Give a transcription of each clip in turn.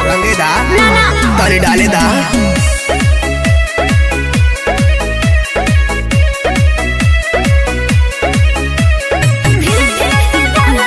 रंगेदा ना ना तनी डालेदा धीरे धीरे से डाला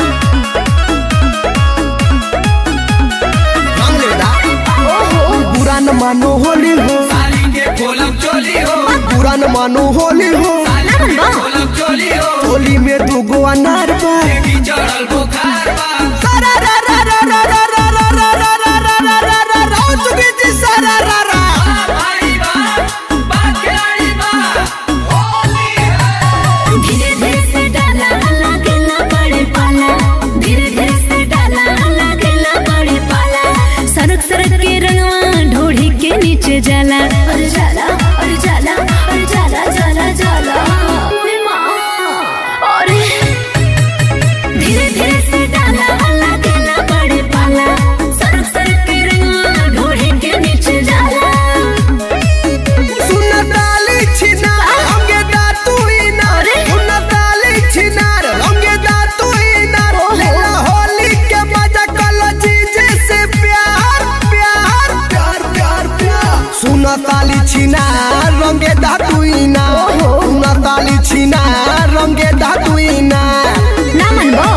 रंग लेदा बुरा न मानो होली हो साली के खोलब चोली हो बुरा न मानो होली हो साली के खोलब चोली हो होली में दूगो अनार बा की चढ़ल बुखार बा सारा रा रा रा रा रा रा रा रा रा रा रा रा रा रा रा ओ चुकी जी सारा रा रा भाई बा बा खिलाड़ी बा होली है धीरे धीरे से डाला लगेला बड़े पाला धीरे धीरे से डाला लगेला बड़े पाला सरक सरक के रंगवा ढोढ़ी के नीचे जाला अरे जाला अरे जाला अरे जाला जाला जाला ओए माँ अरे धीरे धीरे से डाला लगेला बड़े पाला सरक सरक के रंगवा ढोढ़ी के नीचे जाला सुन डाली छिनार रंगे दा तू ही नार सुन डाली छिनार रंगे दा तू ही नार लेला होली के मजा कलो जीजे से प्यार प्यार प्यार प्यार प्यार सुन ताली छिनार रंगे दा तू ही नार सुन ताली छिनार रंगे दा तू ही नार ना मनबो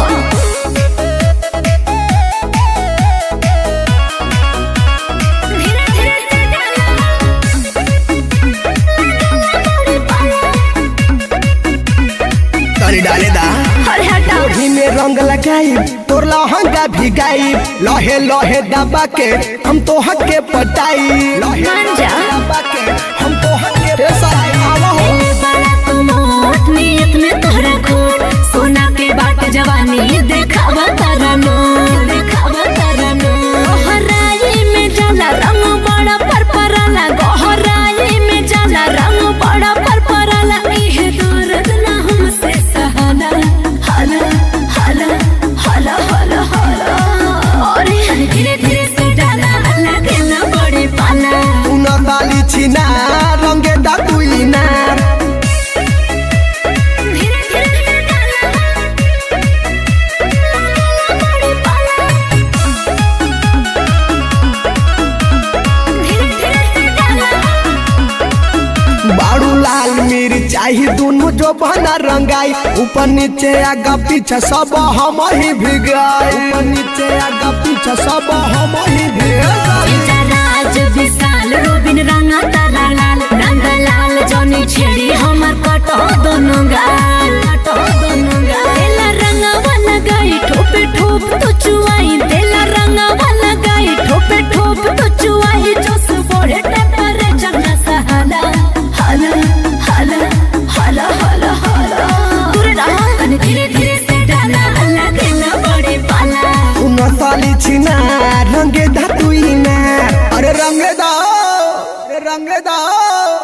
धीरे धीरे से डाला तनी डाले दा अरे हटाओ ओढ़ी में रंग लगाई तोर लहंगा भिगाई लहे लहे दबा के हम तो हक के पटाई लहे मान जा। दबा के हम तो हक के पटाई आवा हो पहले बड़ा तो मोट नियत में तोहरा खोट सोना के बाट जवानी देखावा तारा नो देखावा तारा नो गहराई में जाला रंग बड़ा परपराला गहराई में जाला रंग बड़ा परपराला इहे दर्द ना हमसे सहाला हाला हाला हाला हाला हाला अरे धीरे धीरे से डाला लगेला बड़े पाला उन ताली छिना रंगे दातुई ना धीरे धीरे से डाला बड़े पाला धीरे धीरे से डाला बाड़ू लाल मिर्चाई दोनों जो बना रंगाई ऊपर नीचे आगा पीछे सब हम ही भिगाई ऊपर नीचे आगा पीछे सब हम ही भिगाई राज विशाल रोबिन रंगा तारा लाल रंग लाल जौनी छेड़ी हमर कटो दोनों गाल कटो दोनों गाल तेला रंगा वाला गाई ठोपे ठोप तो चुआई तेला रंगा वाला गाई ठोपे ठोप तो चुआई जोस बोड़े टेम्परेचर ना सहाला हाला हाला हाला हाला हाला दूर रहा तने धीरे धीरे से डाला अल्लाह केला बड़े पाला उन ताली छिना रंगे दातुई ना अरे रंगे दाओ अरे रंगे दाओ